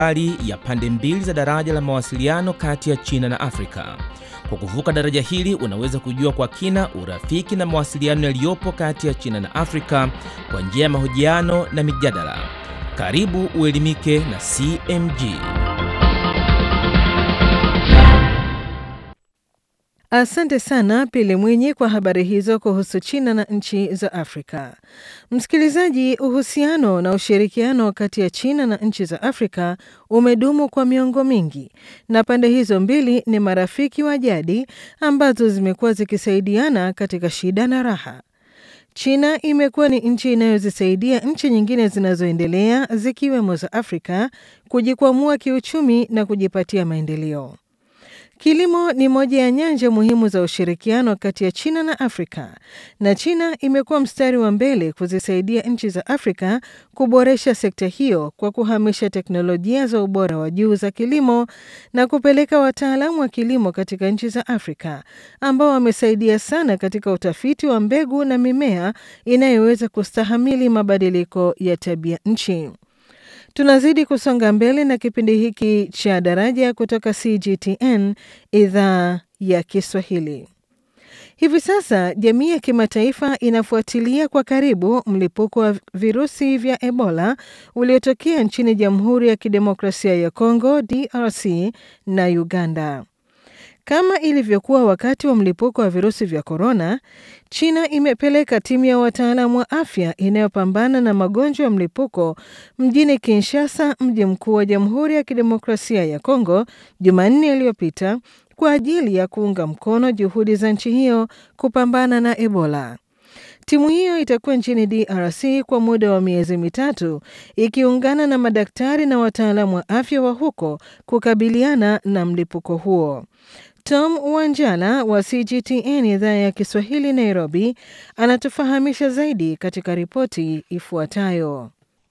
hali ya pande mbili za daraja la mawasiliano kati ya China na Afrika. Kwa kuvuka daraja hili unaweza kujua kwa kina urafiki na mawasiliano yaliyopo kati ya China na Afrika kwa njia ya mahojiano na mijadala. Karibu uelimike na CMG. Asante sana Pili Mwinyi kwa habari hizo kuhusu China na nchi za Afrika. Msikilizaji, uhusiano na ushirikiano kati ya China na nchi za Afrika umedumu kwa miongo mingi, na pande hizo mbili ni marafiki wa jadi ambazo zimekuwa zikisaidiana katika shida na raha. China imekuwa ni nchi inayozisaidia nchi nyingine zinazoendelea zikiwemo za Afrika kujikwamua kiuchumi na kujipatia maendeleo. Kilimo ni moja ya nyanja muhimu za ushirikiano kati ya China na Afrika, na China imekuwa mstari wa mbele kuzisaidia nchi za Afrika kuboresha sekta hiyo kwa kuhamisha teknolojia za ubora wa juu za kilimo na kupeleka wataalamu wa kilimo katika nchi za Afrika ambao wamesaidia sana katika utafiti wa mbegu na mimea inayoweza kustahamili mabadiliko ya tabia nchi. Tunazidi kusonga mbele na kipindi hiki cha Daraja kutoka CGTN idhaa ya Kiswahili. Hivi sasa jamii ya kimataifa inafuatilia kwa karibu mlipuko wa virusi vya Ebola uliotokea nchini Jamhuri ya Kidemokrasia ya Kongo DRC na Uganda. Kama ilivyokuwa wakati wa mlipuko wa virusi vya korona, China imepeleka timu ya wataalamu wa afya inayopambana na magonjwa ya mlipuko mjini Kinshasa, mji mkuu wa Jamhuri ya Kidemokrasia ya Kongo, Jumanne iliyopita kwa ajili ya kuunga mkono juhudi za nchi hiyo kupambana na Ebola. Timu hiyo itakuwa nchini DRC kwa muda wa miezi mitatu ikiungana na madaktari na wataalamu wa afya wa huko kukabiliana na mlipuko huo. Tom Wanjala wa CGTN idhaa ya Kiswahili Nairobi anatufahamisha zaidi katika ripoti ifuatayo.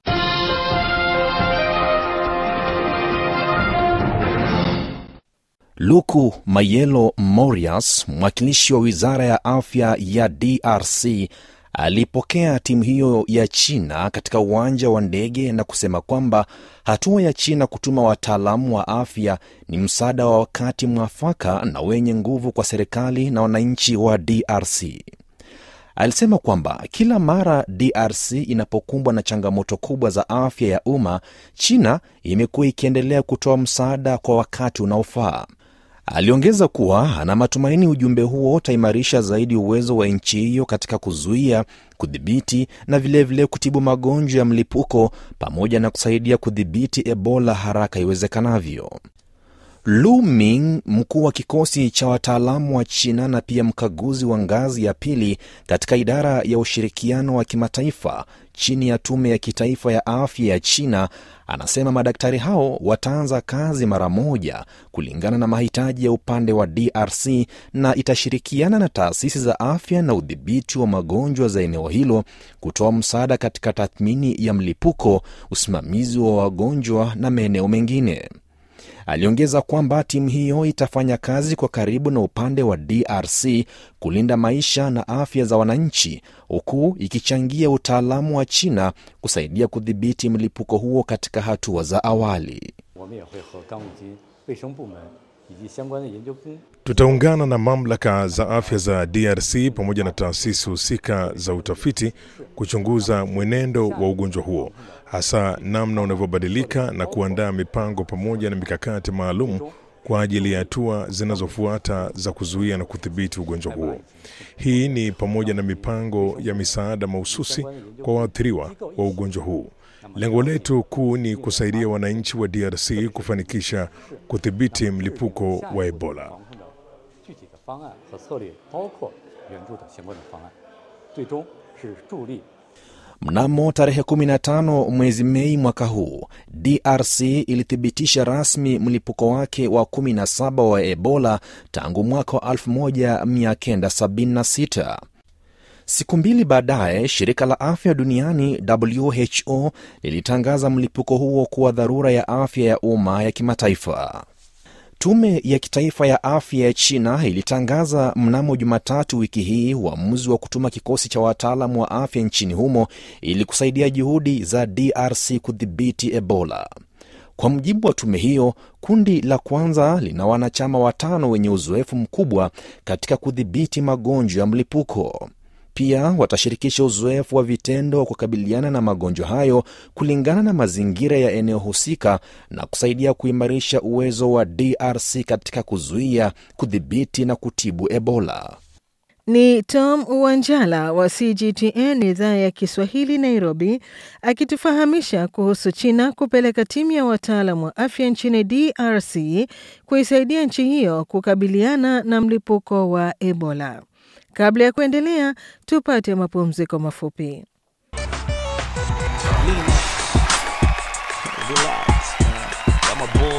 Luku Mayelo Morias, mwakilishi wa wizara ya afya ya DRC, alipokea timu hiyo ya China katika uwanja wa ndege na kusema kwamba hatua ya China kutuma wataalamu wa afya ni msaada wa wakati mwafaka na wenye nguvu kwa serikali na wananchi wa DRC. Alisema kwamba kila mara DRC inapokumbwa na changamoto kubwa za afya ya umma, China imekuwa ikiendelea kutoa msaada kwa wakati unaofaa. Aliongeza kuwa ana matumaini ujumbe huo utaimarisha zaidi uwezo wa nchi hiyo katika kuzuia, kudhibiti na vilevile vile kutibu magonjwa ya mlipuko pamoja na kusaidia kudhibiti Ebola haraka iwezekanavyo. Lu Ming, mkuu wa kikosi cha wataalamu wa China na pia mkaguzi wa ngazi ya pili katika idara ya ushirikiano wa kimataifa chini ya tume ya kitaifa ya afya ya China, anasema madaktari hao wataanza kazi mara moja kulingana na mahitaji ya upande wa DRC na itashirikiana na taasisi za afya na udhibiti wa magonjwa za eneo hilo kutoa msaada katika tathmini ya mlipuko, usimamizi wa wagonjwa na maeneo mengine. Aliongeza kwamba timu hiyo itafanya kazi kwa karibu na upande wa DRC kulinda maisha na afya za wananchi, huku ikichangia utaalamu wa China kusaidia kudhibiti mlipuko huo katika hatua za awali. Tutaungana na mamlaka za afya za DRC pamoja na taasisi husika za utafiti kuchunguza mwenendo wa ugonjwa huo, hasa namna unavyobadilika na kuandaa mipango pamoja na mikakati maalum kwa ajili ya hatua zinazofuata za kuzuia na kudhibiti ugonjwa huo. Hii ni pamoja na mipango ya misaada mahususi kwa waathiriwa wa ugonjwa huu. Lengo letu kuu ni kusaidia wananchi wa DRC kufanikisha kudhibiti mlipuko wa Ebola. Mnamo tarehe 15 mwezi Mei mwaka huu, DRC ilithibitisha rasmi mlipuko wake wa 17 wa Ebola tangu mwaka wa 1976. Siku mbili baadaye, shirika la afya duniani WHO lilitangaza mlipuko huo kuwa dharura ya afya ya umma ya kimataifa. Tume ya kitaifa ya afya ya China ilitangaza mnamo Jumatatu wiki hii uamuzi wa kutuma kikosi cha wataalamu wa afya nchini humo ili kusaidia juhudi za DRC kudhibiti Ebola. Kwa mujibu wa tume hiyo, kundi la kwanza lina wanachama watano wenye uzoefu mkubwa katika kudhibiti magonjwa ya mlipuko. Pia watashirikisha uzoefu wa vitendo wa kukabiliana na magonjwa hayo kulingana na mazingira ya eneo husika na kusaidia kuimarisha uwezo wa DRC katika kuzuia, kudhibiti na kutibu Ebola. Ni Tom Wanjala wa CGTN idhaa ya Kiswahili Nairobi, akitufahamisha kuhusu China kupeleka timu ya wataalam wa afya nchini DRC kuisaidia nchi hiyo kukabiliana na mlipuko wa Ebola. Kabla ya kuendelea, tupate mapumziko mafupi. Relax.